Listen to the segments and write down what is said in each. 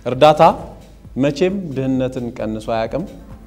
እርዳታ መቼም ድህነትን ቀንሶ አያውቅም።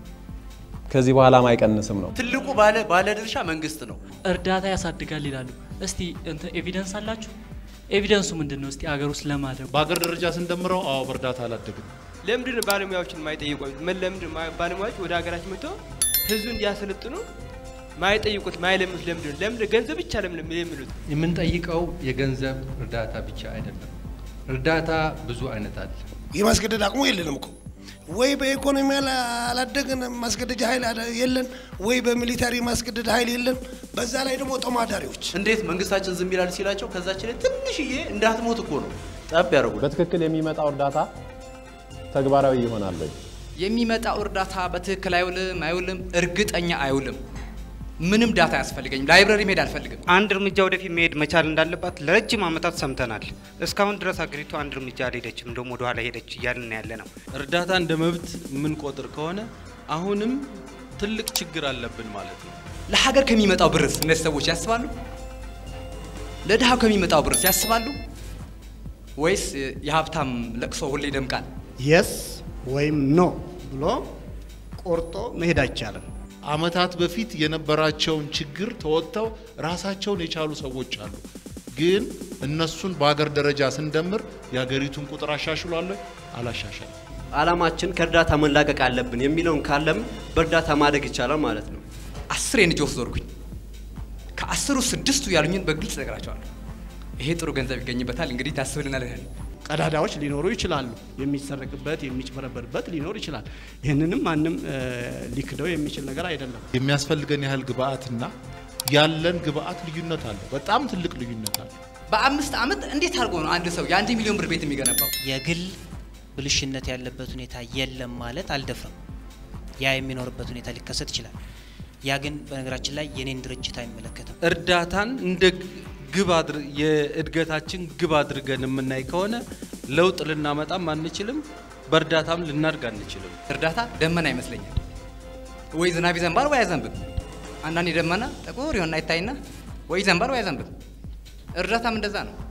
ከዚህ በኋላም አይቀንስም ነው። ትልቁ ባለ ባለድርሻ መንግስት ነው። እርዳታ ያሳድጋል ይላሉ። እስቲ እንትን ኤቪደንስ አላችሁ? ኤቪደንሱ ምንድን ነው? እስቲ አገር ውስጥ ለማደጉ በአገር ደረጃ ስንደምረው አዎ በእርዳታ አላደግም። ለምንድን ነው ባለሙያዎችን ማይጠይቁት? ምን ለምንድን ነው ባለሙያዎች ወደ ሀገራችን መጥተው ህዝቡ እንዲያሰለጥኑ ማይጠይቁት ማይለምኑት? ለምንድን ነው ለምንድን ገንዘብ ብቻ ለምን የሚሉት? የምንጠይቀው የገንዘብ እርዳታ ብቻ አይደለም። እርዳታ ብዙ አይነት አለ። የማስገደድ አቅሙ የለንም እኮ ወይ በኢኮኖሚ አላደግን ማስገደጃ ኃይል የለን፣ ወይ በሚሊታሪ ማስገደድ ኃይል የለን። በዛ ላይ ደግሞ ተማዳሪዎች እንዴት መንግስታችን ዝም ይላል ሲላቸው ከዛችን ላይ ትንሽዬ እንዳትሞት እኮ ነው ጠብ ያደርጉት። በትክክል የሚመጣው እርዳታ ተግባራዊ ይሆናል ወይ? የሚመጣው እርዳታ በትክክል አይውልም አይውልም፣ እርግጠኛ አይውልም። ምንም ዳታ አያስፈልገኝም። ላይብረሪ መሄድ አልፈልግም። አንድ እርምጃ ወደፊት መሄድ መቻል እንዳለባት ለረጅም ዓመታት ሰምተናል። እስካሁን ድረስ ሀገሪቱ አንድ እርምጃ አልሄደችም፣ እንደውም ወደ ኋላ ሄደች እያልን ያለ ነው። እርዳታ እንደ መብት የምንቆጥር ከሆነ አሁንም ትልቅ ችግር አለብን ማለት ነው። ለሀገር ከሚመጣው ብርስ እነዚህ ሰዎች ያስባሉ? ለድሃው ከሚመጣው ብርስ ያስባሉ? ወይስ የሀብታም ለቅሶ ሁሌ ይደምቃል? የስ ወይም ኖ ብሎ ቆርጦ መሄድ አይቻልም። አመታት በፊት የነበራቸውን ችግር ተወጥተው ራሳቸውን የቻሉ ሰዎች አሉ። ግን እነሱን በሀገር ደረጃ ስንደምር የሀገሪቱን ቁጥር አሻሽሏል አላሻሻል። አላማችን ከእርዳታ መላቀቅ አለብን የሚለውን ካለም በእርዳታ ማደግ ይቻላል ማለት ነው። አስር የንጆስ ዞርኩኝ። ከአስሩ ስድስቱ ያሉኝን በግልጽ እነግራቸዋለሁ። ይሄ ጥሩ ገንዘብ ይገኝበታል፣ እንግዲህ ታስብልናል ይላል። ቀዳዳዎች ሊኖሩ ይችላሉ። የሚሰረቅበት የሚጭበረበርበት ሊኖር ይችላል። ይህንንም ማንም ሊክደው የሚችል ነገር አይደለም። የሚያስፈልገን ያህል ግብአትና ያለን ግብአት ልዩነት አለ። በጣም ትልቅ ልዩነት አለ። በአምስት ዓመት እንዴት አድርጎ ነው አንድ ሰው የአንድ ሚሊዮን ብር ቤት የሚገነባው? የግል ብልሽነት ያለበት ሁኔታ የለም ማለት አልደፍርም። ያ የሚኖርበት ሁኔታ ሊከሰት ይችላል። ያ ግን በነገራችን ላይ የኔን ድርጅት አይመለከትም። እርዳታን እንደ ግብ የእድገታችን ግብ አድርገን የምናይ ከሆነ ለውጥ ልናመጣም አንችልም፣ በእርዳታም ልናድግ አንችልም። እርዳታ ደመና ይመስለኛል። ወይ ዝናብ ይዘንባል ወይ አይዘንብም። አንዳንዴ ደመና ጥቁር ይሆንና ይታይና ወይ ይዘንባል ወይ አይዘንብም። እርዳታም እንደዛ ነው።